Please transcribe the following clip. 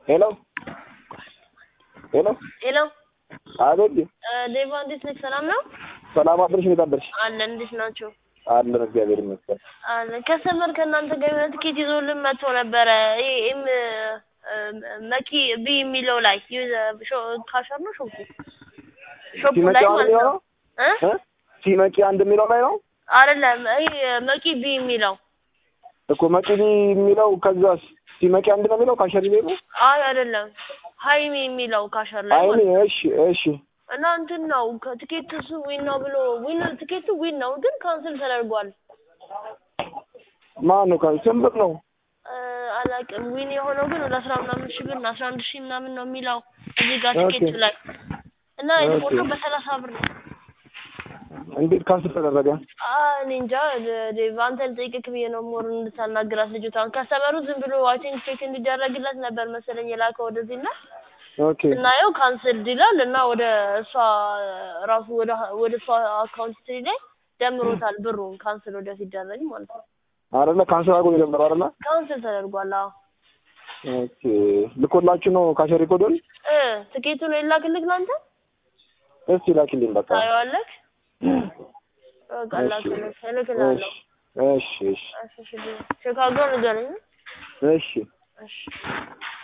ሄሎ ሄሎ ሄሎ አቤት ዴቫ እንዴት ነች? ሰላም ነው ሰላም አድርሽ እንዴት አደርሽ አለን። እንዴት ናቸው? አለን እግዚአብሔር ይመስገን አለን። ከሰመር ከእናንተ ጋር የሆነ ትኬት ይዞልን መጥቶ ነበረ። ይሄ ኤም መኪ ቢ የሚለው ላይ ካሸር ነው ሾፑ ሾፑ ሲመጪ ላይ አንድ ማለት የሚለው ነው ነው እ እ ሲመጪ አንድ የሚለው ላይ ነው አይደለም ይሄ መቂ ቢ የሚለው እኮ መቂኒ የሚለው ከዛስ ሲመጪ አንድ ነው የሚለው ካሸሪ ቤት ነው አይ አይደለም ሀይሚ የሚለው ካሸር ላይ አይኔ ማለት ነው። እሺ እሺ እና እንትን ነው ከትኬቱ እሱ ዊን ነው ብሎ ዊን ትኬቱ ዊን ነው ግን ካንስል ተደርጓል። ማን ነው ካል ስንት ብር ነው እ አላውቅም ዊን የሆነው ግን ወደ አስራ ምናምን ሺህ ብር ነው አስራ አንድ ሺህ ምናምን ነው የሚለው እዚህ ጋር ኦኬ። ትኬቱ ላይ እና የተቆረጠው ኦኬ። በሰላሳ ብር ነው። እንዴት ካንስል ተደረገ አ እኔ እንጃ ደ- ዴቭ አንተን ጠይቅክ ብዬ ነው ሞር እንድታናግራት ልጅቷን ከሰበሩ ዝም ብሎ አይ ቲንክ ቼክ እንዲደረግለት ነበር መሰለኝ የላከው ወደዚህ እና ኦኬ ስናየው ካንስልድ ይላል እና ወደ እሷ ራሱ ወደ ወደ እሷ አካውንት ስትሪ ላይ ደምሮታል ብሩን ካንስል ወደ ሲደረግ ማለት ነው። አይደለ ካንስል አድርጎ ነው የጀመረው አይደለ ካንስል ተደርጓል። አዎ ኦኬ ልኮላችሁ ነው ካሸሪ ኮዶን እ ትኬቱን የላክልክ ለአንተ እስቲ ላኪልኝ በቃ ታየዋለክ። በቃ እሺ ላክልክ እልክልሃለሁ። እሺ እሺ እሺ እሺ ሺካጎ ንገረኝ። እሺ እሺ